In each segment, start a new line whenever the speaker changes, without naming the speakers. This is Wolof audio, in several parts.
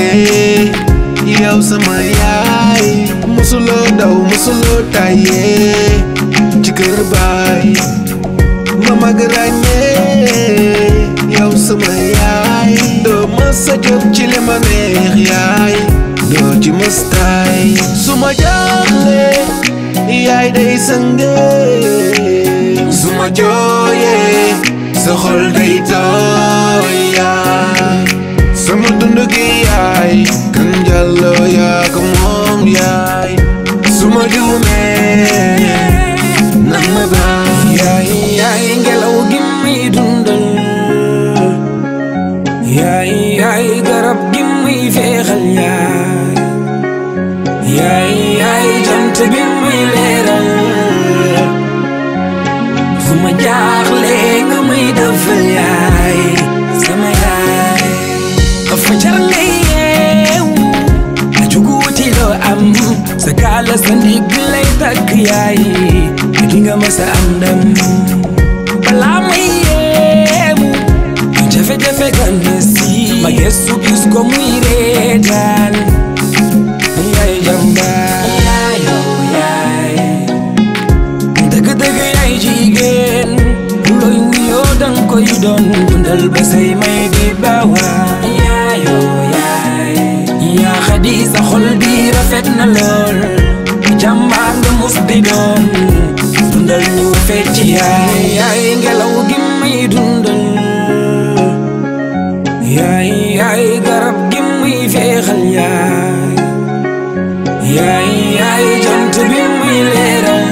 yee yow sama yaay musuloo daw musuloo tàyyee ci kër baay ma mag ràññee yow sama yaay doo mës a jóg ci li ma neex yaay doo ci mës taay su ma jaaxle yaay day sëngee su ma jooyee sa xol day tooy yaay sama dund gi yaay kan jàlloo yaa ko moom yaay su ma juumee nan ma baal
yaay yaay ngelaw gi muy dundal yaay yaay garab gi muy feexal yaay yaay yaay jant bi muy leeral fu ma jaaxle nga muy defal yaay sama yaay fa jar nga yeewu a jugu wuti loo am sa kaala sa ndigg lay takk yaay ki nga masa am ndam balaa may yeewu jafe-jafe gane si ma gëstu gis ko muy reetaan yaay jàmbaar yaayoo yaay dëgg-dëgg yaay jigéen looy wuyoo dang koy doon dundal ba say may di bawa yaayoo yaay yaa xadi sa xol bi rafet na lool jàmbaar nga mus di doon dundal ñu fecc yaay yaay ngelaw gi may dundal yaay yaay garab gi muy feexal yaay yaay yaay jant bi muy leeral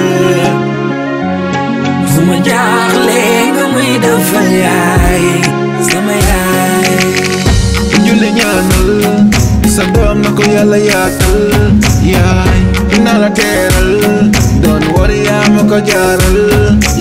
fu ma jaaxle nga muy defal yaay sama yaay
julli ñaanal sa doom na ko yàlla yaatal yaay dina la teeral doon war yaa ma ko jaaral